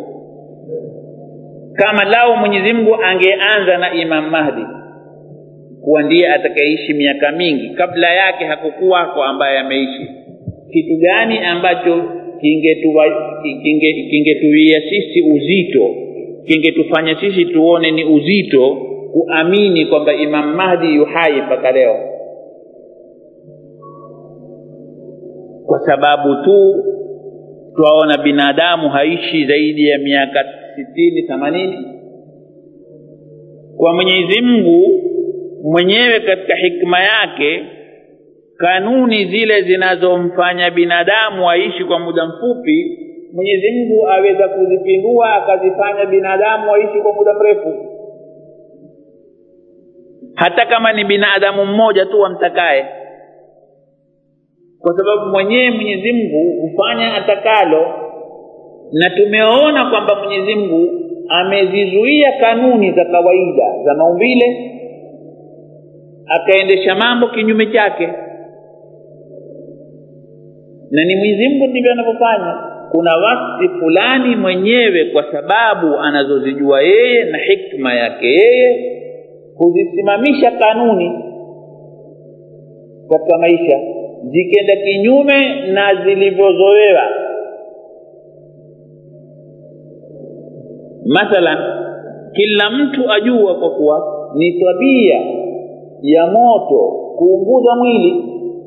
kama lao mwenyezi mungu angeanza na imam mahdi kuwa ndiye atakayeishi miaka mingi kabla yake hakukuwako ambaye ameishi kitu gani ambacho kingetuwia kinge, kinge sisi uzito kingetufanya sisi tuone ni uzito kuamini kwamba imam mahdi yuhai mpaka leo kwa sababu tu twaona binadamu haishi zaidi ya miaka sitini themanini kwa mwenyezi mungu mwenyewe katika hikma yake kanuni zile zinazomfanya binadamu aishi kwa muda mfupi mwenyezi mungu aweza kuzipindua akazifanya binadamu waishi kwa muda mrefu hata kama ni binadamu mmoja tu wamtakaye kwa sababu mwenyewe mwenyezi mungu hufanya atakalo na tumeona kwamba mwenyezi mungu amezizuia kanuni za kawaida za maumbile akaendesha mambo kinyume chake na ni mwenyezi mungu ndivyo anavyofanya kuna wakati fulani mwenyewe kwa sababu anazozijua yeye na hikma yake yeye huzisimamisha kanuni katika maisha zikenda kinyume na zilivyozoewa mathalan kila mtu ajua kwa kuwa ni tabia ya moto kuunguza mwili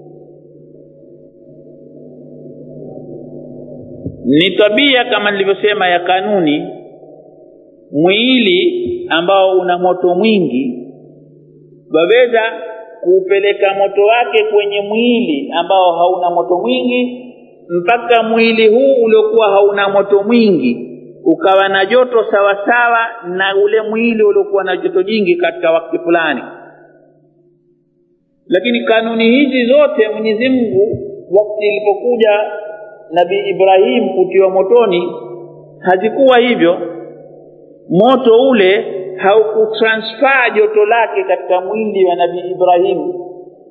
ni tabia kama nilivyosema ya kanuni mwili ambao una moto mwingi waweza kuupeleka moto wake kwenye mwili ambao hauna moto mwingi mpaka mwili huu uliokuwa hauna moto mwingi ukawa na joto sawasawa na ule mwili uliokuwa na joto jingi katika wakati fulani lakini kanuni hizi zote mwenyezi mungu wakati ilipokuja nabii ibrahim kutiwa motoni hazikuwa hivyo moto ule haukutransfer joto lake katika mwili wa nabii ibrahimu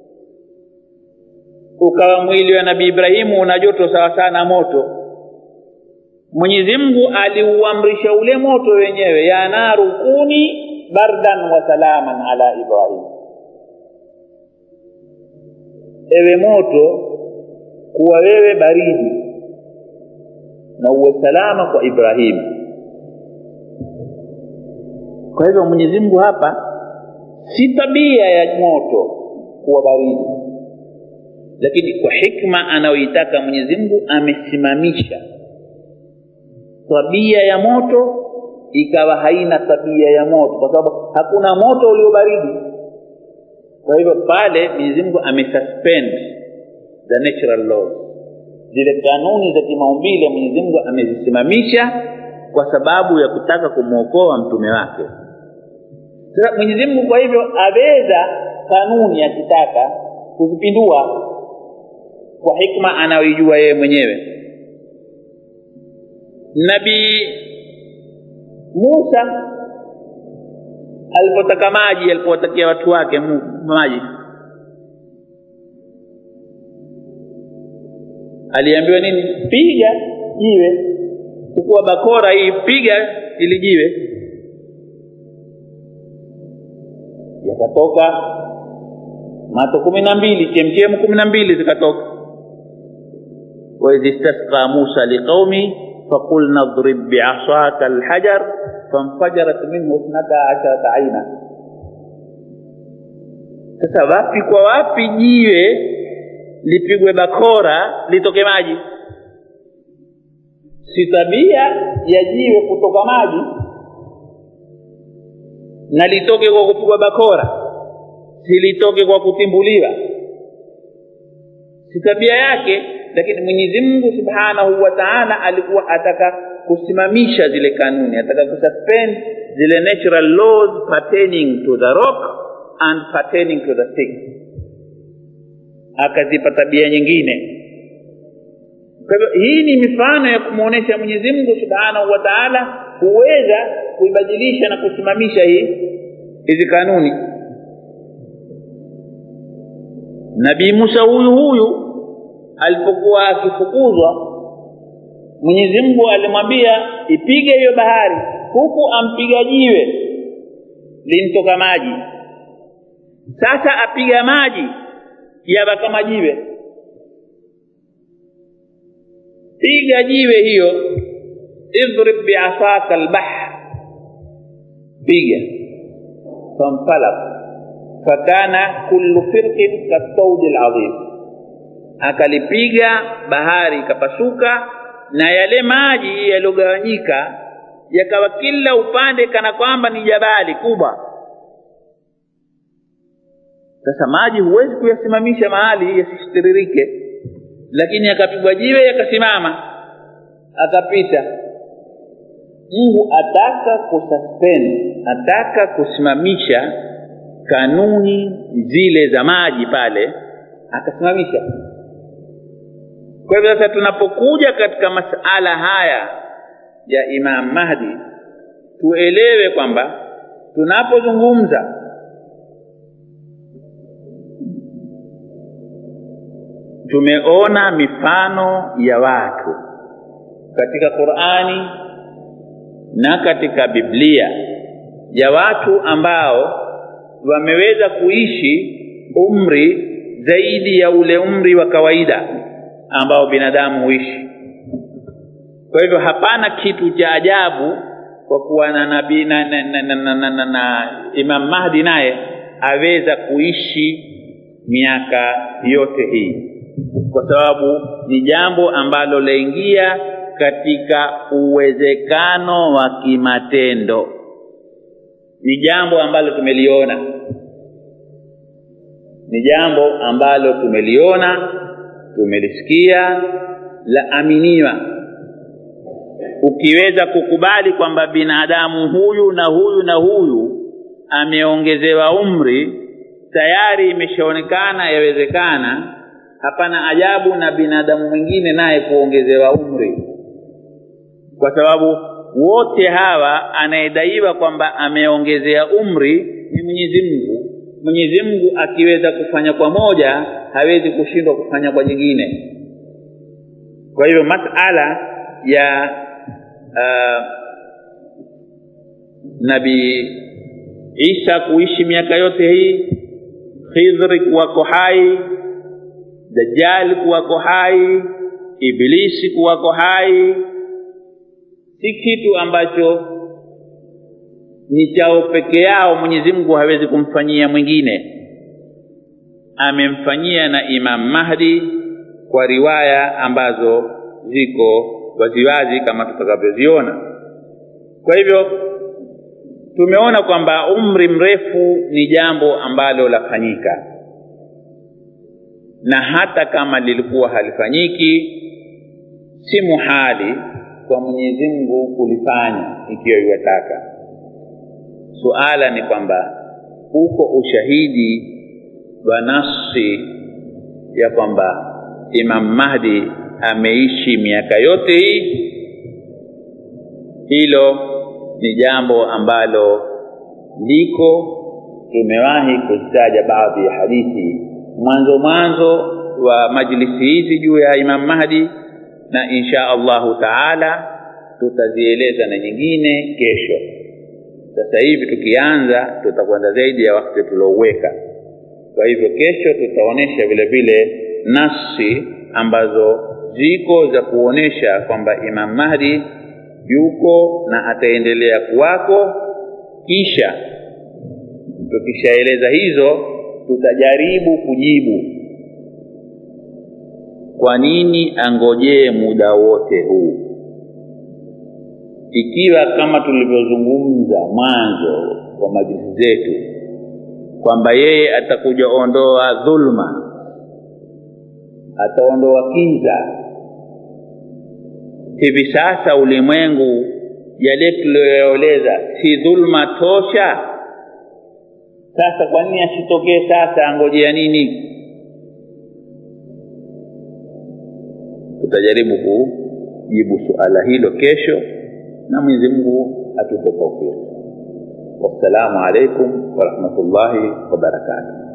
ukawa mwili wa nabii ibrahimu una joto sawa sawa na moto mwenyezi mungu aliuamrisha ule moto wenyewe ya naru kuni bardan wa salaman ala ibrahim ewe moto kuwa wewe baridi na uwe salama kwa ibrahimu kwa hivyo mwenyezi mungu hapa si tabia ya moto kuwa baridi lakini kwa hikma anayoitaka mwenyezi mungu amesimamisha tabia ya moto ikawa haina tabia ya moto kwa sababu hakuna moto ulio baridi kwa hivyo pale mwenyezi mungu amesuspend the natural laws zile kanuni za kimaumbile mwenyezi mungu amezisimamisha kwa sababu ya kutaka kumwokoa mtume wake sasa mwenyezi mungu kwa hivyo aweza kanuni akitaka kuzipindua kwa hikma anayoijua yeye mwenyewe nabii musa alipotaka maji alipowatakia watu wake maji aliambiwa nini piga jiwe chukua bakora hii piga ili jiwe yakatoka mato kumi na mbili chemchemu kumi na mbili zikatoka waidh istasqa musa liqaumi فقلنا اضرب بعصاك الحجر فانفجرت منه اثنتا عشرة عينا sasa wapi kwa wapi jiwe lipigwe bakora litoke maji si tabia ya jiwe kutoka maji na litoke kwa kupigwa bakora silitoke kwa kutimbuliwa si tabia yake lakini mwenyezi mungu subhanahu wa taala alikuwa ataka kusimamisha zile kanuni ataka kususpend zile natural laws pertaining to the rock and pertaining to the stick akazipa tabia nyingine kwa hivyo hii ni mifano ya kumwonyesha mwenyezi mungu subhanahu wa taala huweza kuibadilisha na kusimamisha hii hizi kanuni nabii musa huyu huyu alipokuwa akifukuzwa mwenyezi mungu alimwambia ipige hiyo bahari huku ampiga jiwe limtoka maji sasa apiga maji yawa kama jiwe piga jiwe hiyo idrib biasaka lbahr piga fanfalak fakana kullu firqin kasaudi ladhim akalipiga bahari ikapasuka na yale maji yaliyogawanyika yakawa kila upande kana kwamba ni jabali kubwa sasa maji huwezi kuyasimamisha mahali yasitiririke lakini yakapigwa jiwe yakasimama akapita mungu ataka kususpend ataka kusimamisha kanuni zile za maji pale akasimamisha kwa hivyo sasa tunapokuja katika masala haya ya imam mahdi tuelewe kwamba tunapozungumza tumeona mifano ya watu katika qurani na katika biblia ya watu ambao wameweza kuishi umri zaidi ya ule umri wa kawaida ambao binadamu huishi kwa hivyo hapana kitu cha ajabu kwa kuwa na nabii na, na, na, na, na, na, na, na imam mahdi naye aweza kuishi miaka yote hii kwa sababu ni jambo ambalo laingia katika uwezekano wa kimatendo ni jambo ambalo tumeliona ni jambo ambalo tumeliona tumelisikia la aminiwa ukiweza kukubali kwamba binadamu huyu na huyu na huyu ameongezewa umri tayari imeshaonekana yawezekana hapana ajabu na binadamu mwingine naye kuongezewa umri kwa sababu wote hawa anayedaiwa kwamba ameongezea umri ni mwenyezi mungu mwenyezi mungu akiweza kufanya kwa moja hawezi kushindwa kufanya kwa jingine kwa hivyo masala ya uh, nabii isa kuishi miaka yote hii khidhri kuwako hai dajali kuwako hai ibilisi kuwako hai si kitu ambacho ni chao peke yao mwenyezi mungu hawezi kumfanyia mwingine amemfanyia na imam mahdi kwa riwaya ambazo ziko waziwazi kama tutakavyoziona kwa hivyo tumeona kwamba umri mrefu ni jambo ambalo lafanyika na hata kama lilikuwa halifanyiki si muhali kwa mwenyezi mungu kulifanya ikiwa iwataka suala ni kwamba uko ushahidi wa nafsi ya kwamba imam mahdi ameishi miaka yote hii hilo ni jambo ambalo liko tumewahi kuzitaja baadhi ya hadithi mwanzo mwanzo wa majlisi hizi juu ya imam mahdi na insha allahu taala tutazieleza na nyingine kesho sasa hivi tukianza tutakwenda zaidi ya wakati tuliouweka kwa hivyo kesho tutaonyesha vile vile nafsi ambazo ziko za kuonyesha kwamba imam mahdi yuko na ataendelea kuwako kisha tukishaeleza hizo tutajaribu kujibu kwa nini angojee muda wote huu ikiwa kama tulivyozungumza mwanzo wa majlisi zetu kwamba yeye atakuja ondoa dhulma ataondoa kiza hivi sasa ulimwengu yale tuliyoyaeleza si dhulma tosha sasa kwa nini asitokee sasa angojea nini tutajaribu kujibu suala hilo kesho na mwenyezi mungu atupe taufiki wassalamu alaikum warahmatullahi wabarakatuh